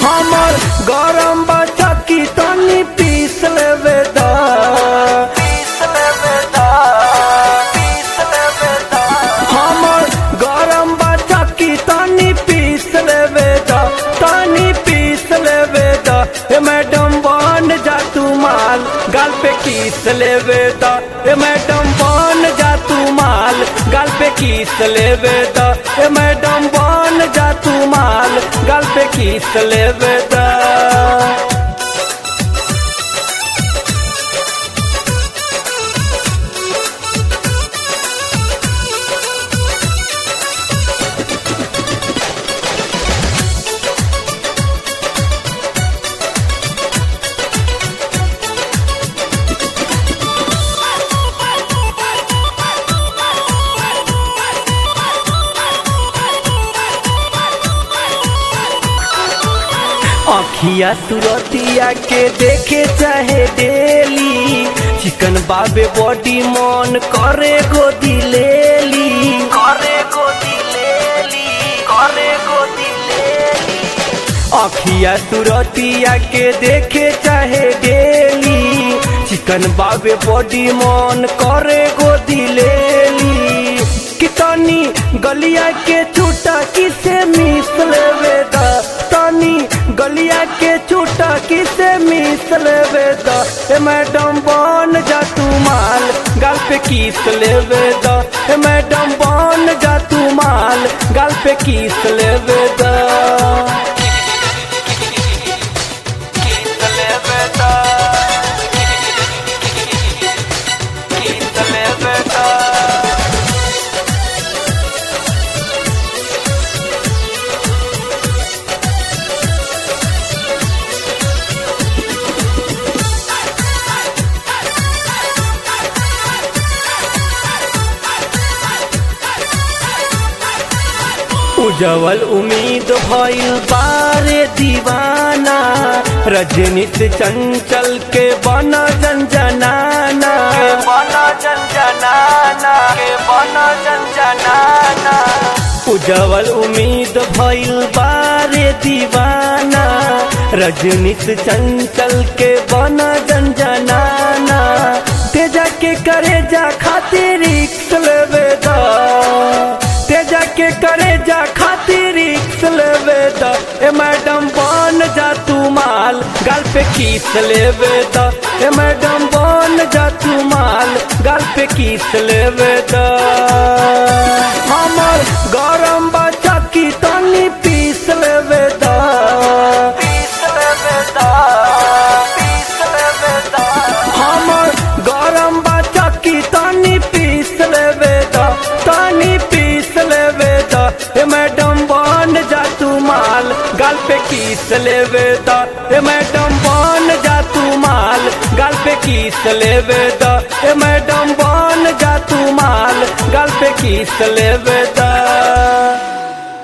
हमर गरम बच्चा की तनी पीस लेवे दा पीस लेवे दा पीस लेवे दा हमर गरम बच्चा की तनी पीस लेवे दा तनी पीस लेवे दा ए मैडम बन जा तू माल गाल पे किस लेवे दा ए मैडम बन जा तू माल गाल पे किस लेवे दा ए मैडम बन जा तू माल गाल पे किस लेवे दा अखिया सुरतिया के देखे चाहे डेली चिकन बाबे बॉडी मन करे गोदी लेली करे गोदी लेली करे गोदी लेली अखिया सुरतिया के देखे चाहे डेली चिकन बाबे बॉडी मन करे गोदी लेली कितनी गलिया के छूटा किसे मिस लेवे दा तनी गलिया के छूटा किसे मिस लेवे दा ए मैडम बन जा तू माल गाल पे किस लेवे दा ए मैडम बन जा तू माल गाल पे किस लेवे दा किस लेवे दा किस लेवे दा उजवल उम्मीद भइल बारे दीवाना रजनी से चंचल के बना जनजनाना के बना जनजनाना के बना जनजनाना उजवल उम्मीद भइल बारे दीवाना रजनी से चंचल के बना जनजनाना तेजा के करे जा खातिर रिक्स लेवे दा तेजा के करे जा खातिर रिक्स लेवे दा ए मैडम बन जा तू माल गाल पे किस लेवे दा ए मैडम बन जा तू माल गाल पे किस लेवे दा हमर गरम बच्चा की तनी पीस लेवे दा पीस लेवे दा पीस लेवे दा हमर गरम बच्चा की तनी पीस लेवे दा तनी पीस लेवे दा ए मैडम बन जा तू माल गाल पे किस लेवे दा ए मैडम बन जा तू माल गाल पे किस लेवे दा ए मैडम बन जा तू माल गाल पे किस लेवे दा